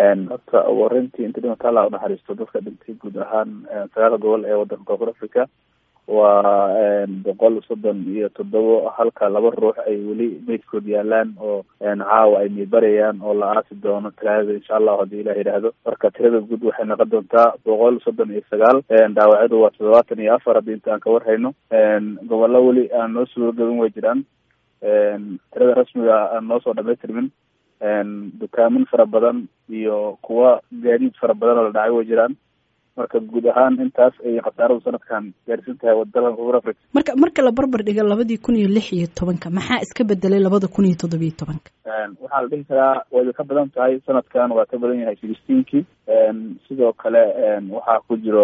horta ugu horeyntii inta dhimata allah unaxariisto dadka dhintay guud ahaan sagaal gobol ee wadanka koonfur africa waa boqol soddon iyo toddobo halka laba ruux ay weli meydkood yaalaan oo caawa ay miibarayaan oo la aasi doono talaadada insha allahu haddii ilah yidhaahdo marka tirada guud waxay noqon doontaa boqol soddon iyo sagaal dhaawacyadu waa toddobaatan iyo afar haddii inta aan ka warhayno gobollo weli aan noo suurogabin way jiraan tirada rasmiga aan noo soo dhamaystirmin dukaamin fara badan iyo kuwa gaadiid fara badan oo la dhacay way jiraan marka guud ahaan intaas ay khasaaradu sanadkan gaarsiin tahay waddadan koonfur africa marka marka la barbar dhigo labadii kun iyo lix iyo tobanka maxaa iska bedelay labada kun iyo toddobiyo tobanka waxaa la dhihi karaa way ka badan tahay sanadkan waa ka badan yahay sixteenkii sidoo kale waxaa ku jiro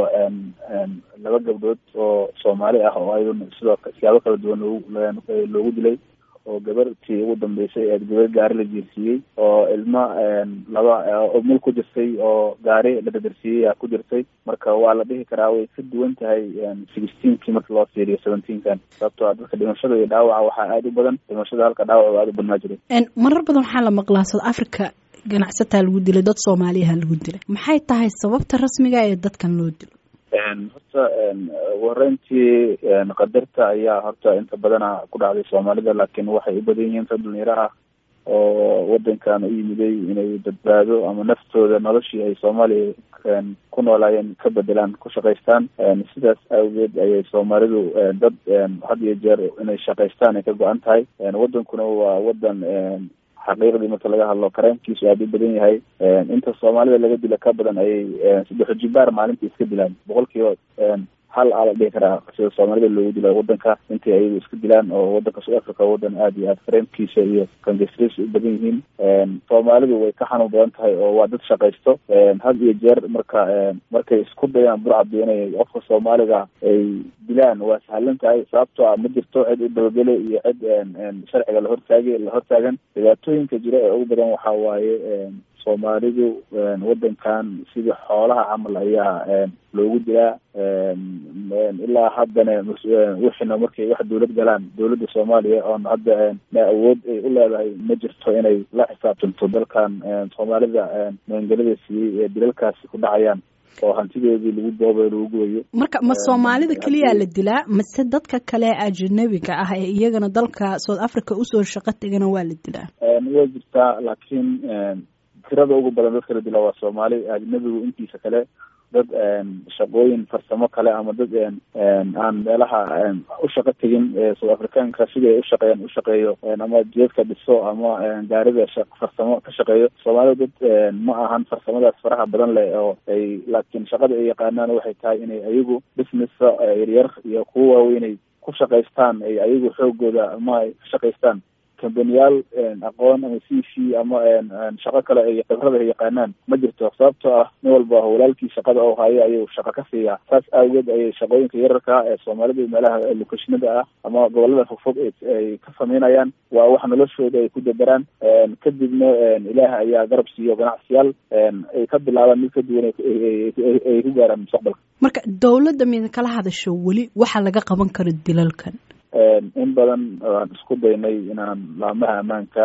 laba gabdhood oo soomaali ah oo ayaduna sidoo siyaabo kala duwan loogu loogu dilay oo gabartii ugu dambeysay ee gabar gaari la jiirsiiyey oo ilma laba mul ku jirtay oo gaari la dadarsiiyey aa ku jirtay marka waa la dhihi karaa way ka duwan tahay sixteenkii marka loo fiiriyo seventeenkan sababtoo a dadka dhimashada iyo dhaawaca waxaa aada u badan dhimashada halka dhaawac aada u badnaa jiray marar badan waxaa la maqlaa south africa ganacsataa lagu dilay dad soomaaliyaha lagu dilay maxay tahay sababta rasmiga ee dadkan loo dilo horta ugu horeyntii qadarta ayaa horta inta badana ku dhacday soomaalida laakiin waxay u badan yihiin dad dhalinyaro ah oo wadankan u yimiday inay badbaado ama naftooda noloshii ay soomaaliya ku noolaayeen ka bedelaan ku shaqaystaan sidaas awgeed ayay soomaalidu dad had iyo jeer inay shaqaystaan ay ka go-an tahay wadankuna waa wadan xaqiiqdii marka laga hadlo karaamkiisu aada u badan yahay inta soomaalida laga dila ka badan ayay saddex jibaar maalintii iska dilaan boqol kiiba hal aa la dhihi karaa sida soomaalida loogu dila wadanka intay ayagu iska dilaan oo wadanka south africa wadan aada iyo aada kareemkiisa iyo kangesriis u badan yihiin soomaalidu way ka xanuun badan tahay oo waa dad shaqaysto had iyo jeer marka markay isku dayaan burcadi inay qofka soomaaliga ay dilaan waa sahlan tahay sababtoo ah ma jirto cid u dabagele iyo cid sharciga lahortaagi lahortaagan dhibaatooyinka jira ee ugu badan waxaa waaye soomaalidu wadankan sidii xoolaha camal ayaa loogu dilaa ilaa haddana wixina markay wax dawlad galaan dawladda soomaaliya oon hadda na awood ay u leedahay ma jirto inay la xisaabtanto dalkan soomaalida maangelada siiyey ee dilalkaasi ku dhacayaan oo hantidoodii lagu boobayo lagu gooyo marka ma soomaalida keliyaa la dilaa mase dadka kale ajanabiga ah ee iyagana dalka south africa usoo shaqo tegana waa la dilaa way jirtaa laakiin tirada ugu badan dadka la dila waa soomaali ajnabigu intiisa kale dad shaqooyin farsamo kale ama dad aan meelaha u shaqo tegin south africaanka sidii ay ushaqeeyaan ushaqeeyo ama jeedka dhiso ama gaarida farsamo ka shaqeeyo soomaalida dad ma ahan farsamadaas faraha badan leh oo ay laakiin shaqada ay yaqaanaan waxay tahay inay ayagu businessa yaryar iyo kuwa waaweynay ku shaqaystaan ay ayagu xoogooda ama ay ka shaqaystaan kambaniyaal aqoon ama c c ama shaqo kale ay khibrada ay yaqaanaan ma jirto sababtoo ah nin walba walaalkii shaqada oo hayo ayuu shaqo ka siiyaa saas awgeed ayay shaqooyinka yararka ee soomaalida meelaha lokeshinada ah ama gobolada fogfog ay ka sameynayaan waa wax noloshooda ay ku dadaraan kadibna ilaah ayaa garab siiyo ganacsiyaal ay ka bilaabaan mid ka duwan ay ku gaaraan mustaqbalka marka dawladda mida kala hadasho weli waxa laga qaban karo dilalkan in badan aan isku daynay inaan laamaha ammaanka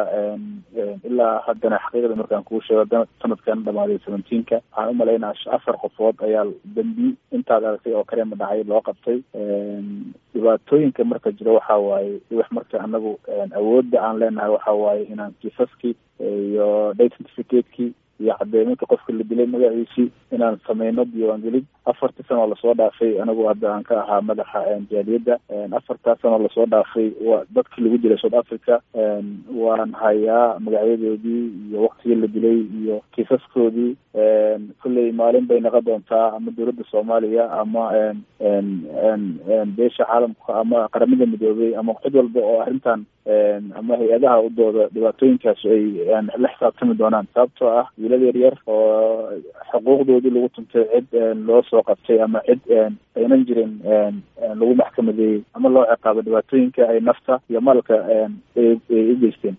ilaa haddana xaqiiqda markaan kuu sheego sanadkan dhamaaday seventeenka waxaan umalaynaa afar qofood ayaa dambi intaad aragtay oo kalema dhacay loo qabtay dhibaatooyinka marka jiro waxa waaye wax marka anagu awoodda aan leenahay waxa waaye inaan kiisaskii iyo date certificate-kii iyo cadeyminka qofka la dilay magaciisii inaan sameyno diiwaangelid afartii sanoo lasoo dhaafay anigu hadda aan ka ahaa madaxa jaaliyadda afartaa sanoo lasoo dhaafay wa dadkii lagu dilay south africa waan hayaa magacyadoodii iyo waktigii la dilay iyo kiisaskoodii kolley maalin bay noqon doontaa ama dowladda soomaaliya ama beesha caalamka ama qaramada midoobay ama cid walba oo arrintan ama hay-adaha u dooda dhibaatooyinkaas ay la xisaabtami doonaan sababtoo ah wiilada yaryar oo xuquuqdoodii lagu tuntay cid loo soo qabtay ama cid aynan jirin lagu maxkamadeeyey ama loo ciqaabo dhibaatooyinka ay nafta iyo maalka ay u geysteen